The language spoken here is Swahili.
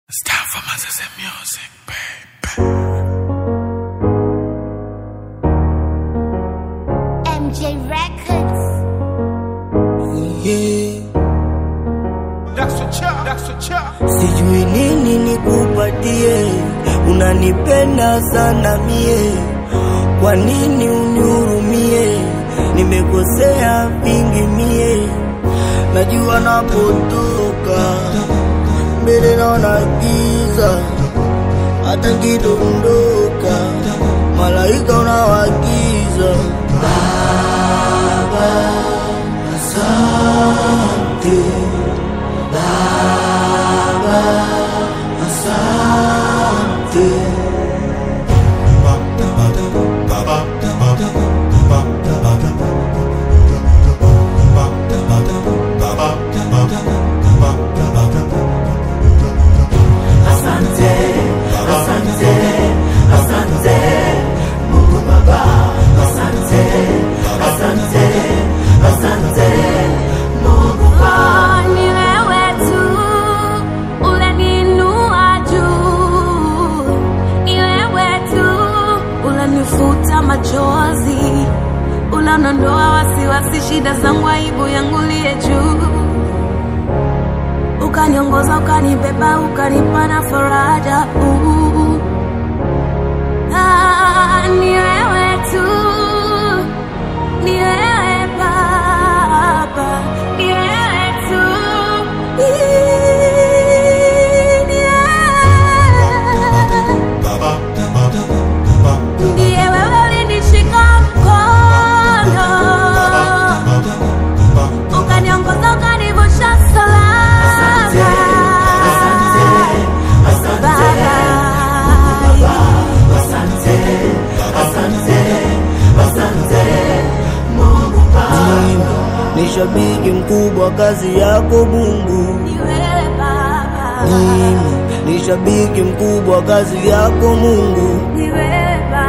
It's time for Moses music, baby. MJ Records. Yeah. That's a chop, that's a chop. Sijui nini nikupatie, unanipenda sana mie, kwa nini unihurumie? Nimekosea vingi mie, najua napotoka mbele naona giza, hata nkidondoka malaika unawagiza. Baba, asante asante asante asante asante Mungu Baba asante asante asante Mungu Oh, ni wewe tu uleniinua juu, ni wewe tu ulenifuta machozi, unanondoa wasiwasi, shida zangu, aibu yangu liye juu, ukaniongoza, ukanibeba, ukanipa na faraja uh. Ah, ni wewe tu ni wewe Baba, ni wewe tu. Ni wewe. Ndiye wewe ulinishika mkono, ukaniongoza, ukanivusha salama. Mimi ni shabiki mkubwa kazi yako Mungu. Ni wewe Baba, Mimi ni shabiki mkubwa kazi yako Mungu. ni wewe Baba.